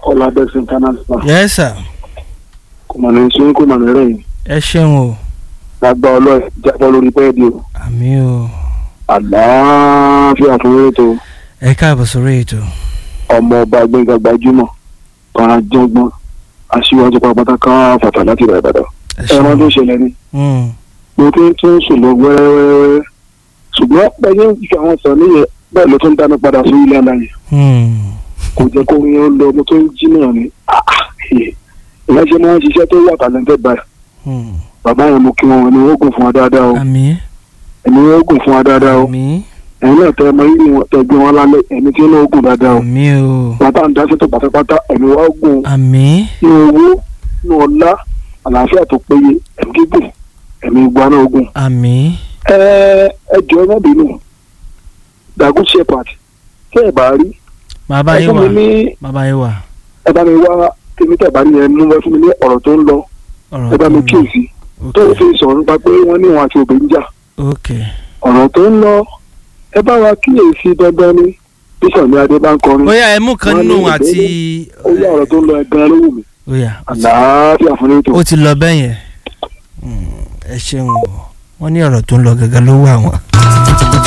ọ̀làdẹ́sìn international yes sir kò mà ní sún kò mà ní rẹ̀yìn ẹ ṣeun o lágbá ọlọ́ọ̀ jábọ́ lórí bẹ́ẹ̀dì o àmì o àlàáfíà fún ètò ẹ káàbọ̀ sórí ètò ọmọ ọba gbẹ̀ngà gbajúmọ̀ kan jọgbọ́n aṣíwájú pàápàá kan fàtà láti ìbàdàn ìbàdàn ẹ ẹran tó ṣeun ṣẹlẹ̀ ni Mm, mo ti ń tún sùn lọ wẹ́rẹ́wẹ́rẹ́ ṣùgbọ́n bẹ́ẹ̀ ní àwọn sọ níyẹn bẹ́ẹ̀ ló tún dáná padà sí ilé aláyẹ mm, kò jẹ́ kó rin ó lọ mo tó ń jí náà ni ìyáṣẹ́ máa ń ṣiṣẹ́ tó wà talented báyìí mm. bàbá yẹn mo kí wọn ẹni wọ́n gùn fún wa dáadáa o àmì ẹni wọ́n gùn fún wa dáadáa o àmì ẹ̀yin náà tẹ ọmọ yìí wọn tẹ gbé wọn lálẹ́ ẹni tí wọ́n gùn dáadáa o àmì o bàbá ń dáṣẹ́ tó pátápátá ẹni wọ́n gùn àmì ní owó ní ọlá àlàáfíà tó péye ẹ̀mí gígùn ẹ̀mí ìgbà náà gùn. àmì ẹ ẹ jọ ẹ má bínú dagun shepherd tẹ ẹ bá rí bàbá ẹ yín fún wà mi ní bàbá yín wà ẹ bá mi wá tèmi tẹ bá rí yẹn mú ẹ fún mi ní ọ̀rọ̀ tó ń lọ ọ̀rọ̀ ẹ bá tó mi ń lọ kíyèsí tó ok fi sọ̀rọ̀ nípa pé wọ́n ní wọn àti obìnrin jà ok ọ̀rọ̀ tó ń lọ ẹ bá wa kíyèsí dandan ni bísọ̀ ní adé bá ń kọrin bóyá ẹ mú kan Wọ́n ní nù ìbéèrè. àti ó yá ọ̀rọ̀ tó ń lọ ẹ gan ló wù mí bóyá àlàáfíà fún ètò ó ti lọ bẹ́ẹ̀ yẹn Mm, ẹ ṣeun o wọ́n ní ọ̀rọ̀ tó ń lọ gẹ́gẹ́ ló wà wọ́n.